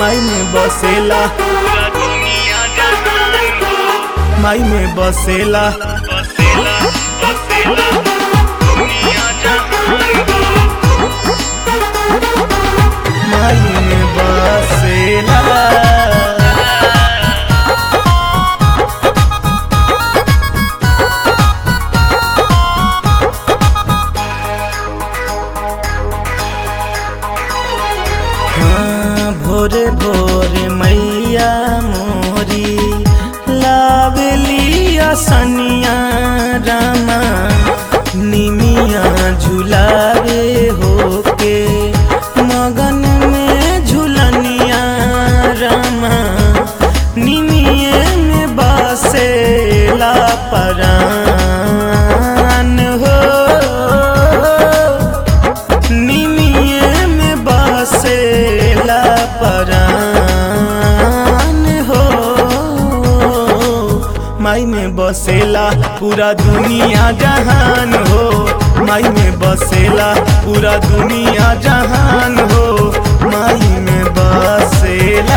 माई में बसेला पूरा दुनिया जहान हो माई में बसेला बसेला बसेला दुनिया जहान हो माई में बसेला हाँ, भोरे भोरे मैया मोरी लावलिया सनिया रामा निमिया झुलावे होके मगन में झुलनिया रामा निमिये में बसेला परान हो निमिये में बसेला परान हो माई में बसेला पूरा दुनिया जहान हो माई में बसेला पूरा दुनिया जहान हो माई में बसेला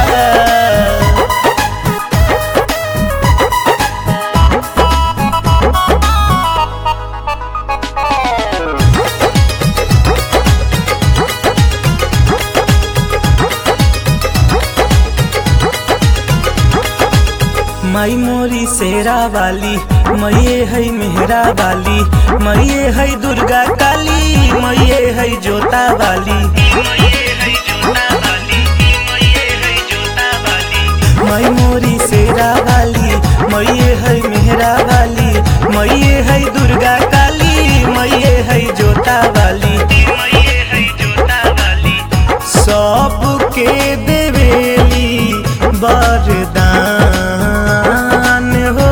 माई मोरी शेरा वाली मैये है मेहरा वाली मैये है दुर्गा काली मैये है जोता वाली मये है जोता वाली मये है जोता वाली माई मोरी शेरा वाली मैये है मेहरा वाली मैये है दुर्गा काली मैये है जोता वाली मये है जोता वाली सबके देवेली वरदान हो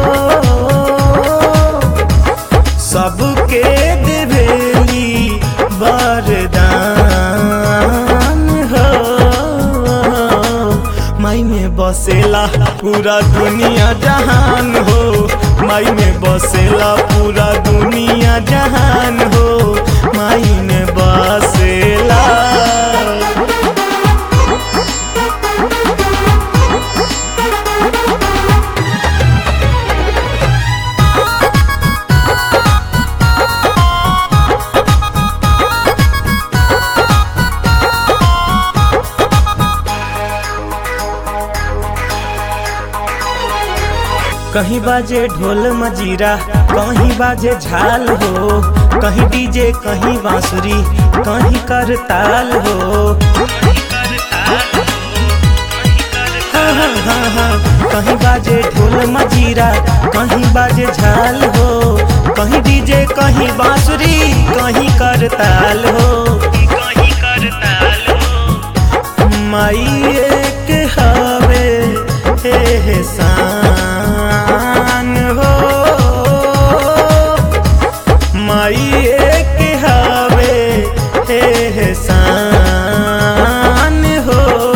सबके देवेली वरदान हो माई में बसेला पूरा दुनिया जहान हो माई में बसेला पूरा दुनिया जहान हो माई में बसेला कहीं बाजे ढोल मजीरा कहीं बाजे झाल हो कहीं डीजे कहीं बांसुरी कहीं कर ताल हो हाँ हाँ हाँ हाँ कहीं बाजे ढोल मजीरा कहीं बाजे झाल हो कहीं डीजे कहीं बांसुरी कहीं कर ताल हो कहीं कर ताल हो माई एक हवे हे शान हो माई एक हवे हे शान हो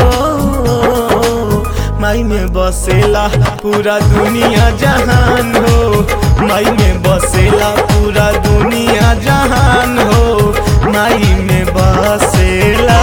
माई में बसेला पूरा दुनिया जहान हो माई में बसेला पूरा दुनिया जहान हो माई में बसेला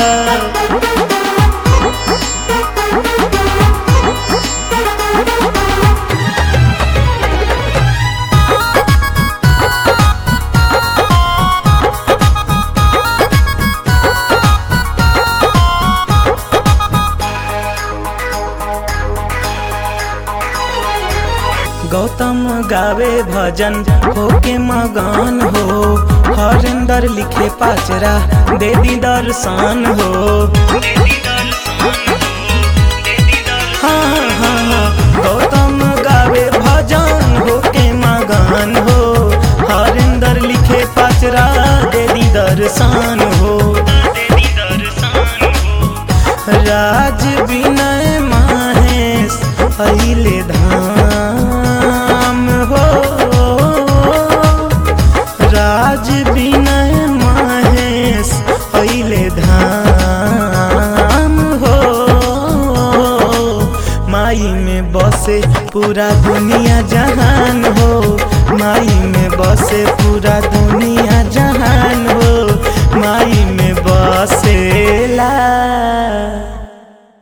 गौतम गावे भजन होके मगन हो हरिंदर लिखे पाचरा दे दी दर्शन हो देदी दर्शन हो देदी दर्शन हाँ हाँ हाँ गौतम गावे भजन होके मगन हो हरिंदर लिखे पाचरा दे दी दर्शन हो देदी दर्शन हो राज विनय माहेश अइले धाम हो राज विनय माहेश अइले धाम हो माई में बसे पूरा दुनिया जहान हो माई में बसे पूरा दुनिया जहान